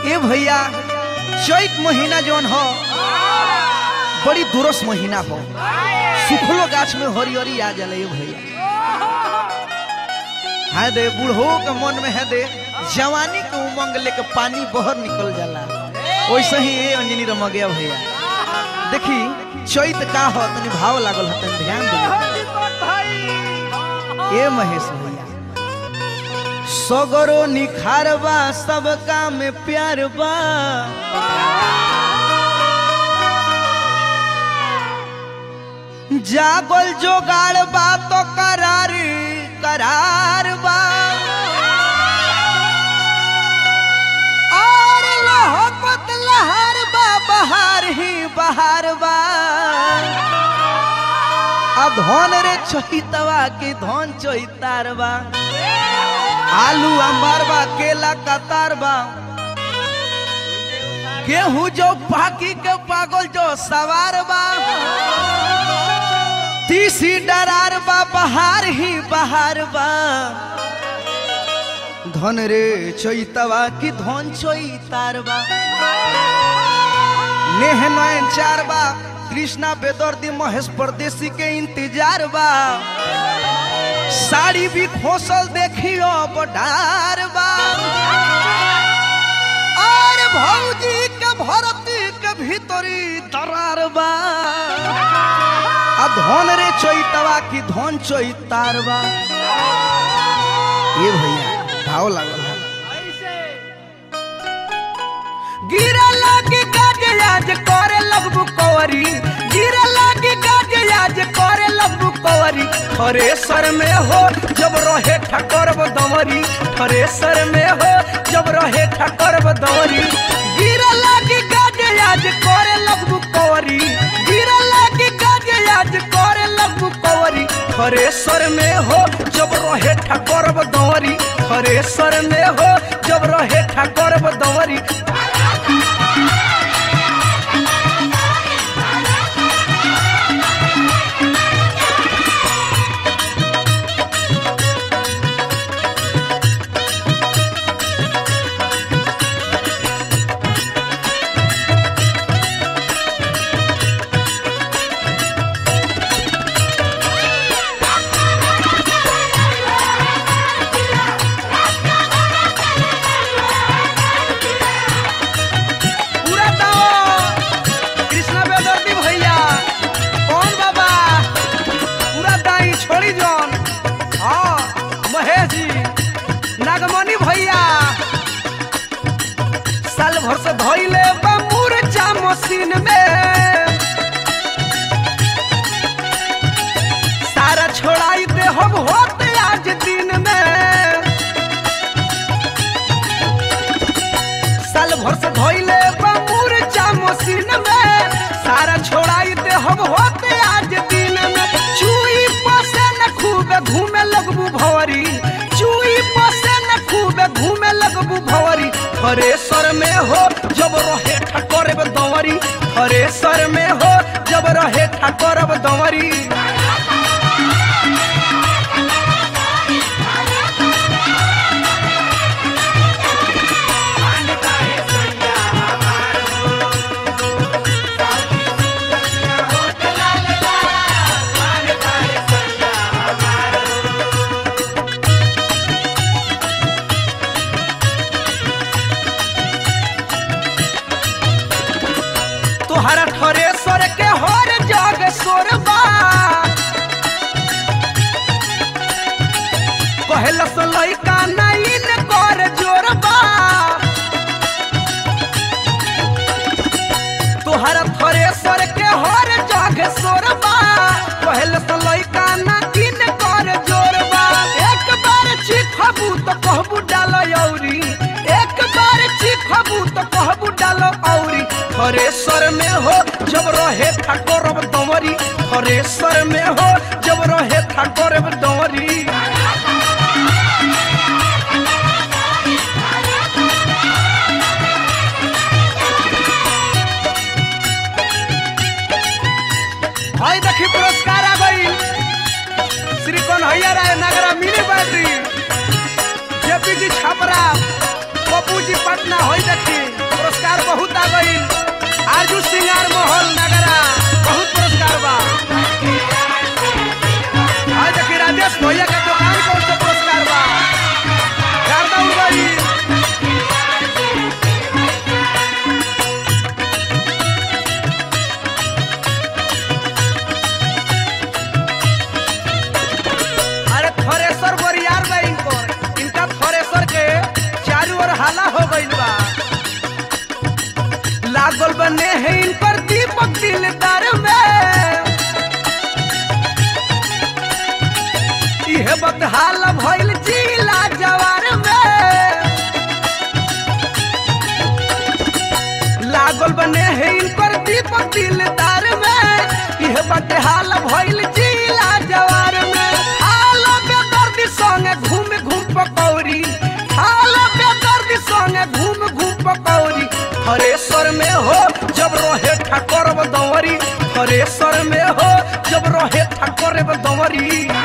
ए भैया चैत महीना जौन हो बड़ी दुरस महीना हो सुखलो गाछ में हरियरी आ जाला ए भैया है दे बूढ़ो के मन में है दे जवानी के उमंग लेके पानी बहर निकल जाला वैसे ही ए अंजनी रमा गया भैया देखी चैत का हो तनी भाव लागल हो तनी ध्यान दे ए महेश भैया सगरो निखार बा सबका में प्यार बा जागल जोगाड़ बा तो करार करार बा और लहकत लहर बा बहार ही बहार बा आ धन रे चहितवा के धन चहितार बा आलू अंबार बा केला कतार बा गेहूं जो पाकी के पागल जो सवार बा तीसी डरार बा बहार ही बहार बा धन रे चैतवा की धन चैतार बा नेह नयन चार बा कृष्णा बेदर्दी महेश परदेसी के इंतजार बा साड़ी भी खोसल देखियो बडार बा और भौजी के भरती के भीतरी दरार बा आ धन रे चैतवा की धन चैतार बा ये भैया भाव लागल है गिरा लागी काजे आज करे लगबू कवरी गिरा लागी काजे आज करे लगबू कवरी थरेसर में हो जब रहे ठकर दमरी थरेसर में हो जब रहे ठकर दमरी गिरा लागी काजे आज करे लगबू कवरी गिरा लागी काजे आज करे लगबू कवरी थरेसर में हो जब रहे ठकर दमरी थरेसर में हो जब रहे ठकर दमरी पूरा दाओ कृष्णा बेदर्दी भैया कौन बाबा पूरा दाई छोड़ी जौन हाँ महेश जी नागमणि भैया साल भर से धोइले बा मूर्छा मशीन में सारा छोड़ाई दे हम होते आज दिन में साल भर से धोइले बमूर मशीन में सारा छोड़ाई दे हम होते आज दिन में चुई पसे न खूबे घूमे लगबू भवरी चुई पसे न खूबे घूमे लगबू भवरी थरेसर में हो जब रहे ठकर दवरी थरेसर में हो जब रहे ठकर दवरी तोहरा थरेसर के हर जग सोरबा कहल सो लइका नहीं न कर जोरबा तोहरा थरेसर के हर जग सोरबा कहल सो लइका नहीं न कर जोरबा एक बार चिखबू तो कहबू डाल औरी एक बार चिखबू तो कहबू डाल औरी थरेसर में हो जब रहे ठाकुर दमरी थरेसर में हो जब रहे ठाकुर दमरी भाई देखी पुरस्कार आ गई Shri Kanhaiya Rai Nagra mini battery JP ji Chhapra Pappu जी पटना होई देखी बने है इनकर दीपक दिलदार में यह बाटे हाल भइल जिला जवार में हाल बेदर्दी संगे घूम घूम पकौड़ी हाल बेदर्दी संगे घूम घूम पकौड़ी हरेश्वर में हो जब रहे ठाकुर दंवरी हरेश्वर में हो जब रहे ठाकुर दंवरी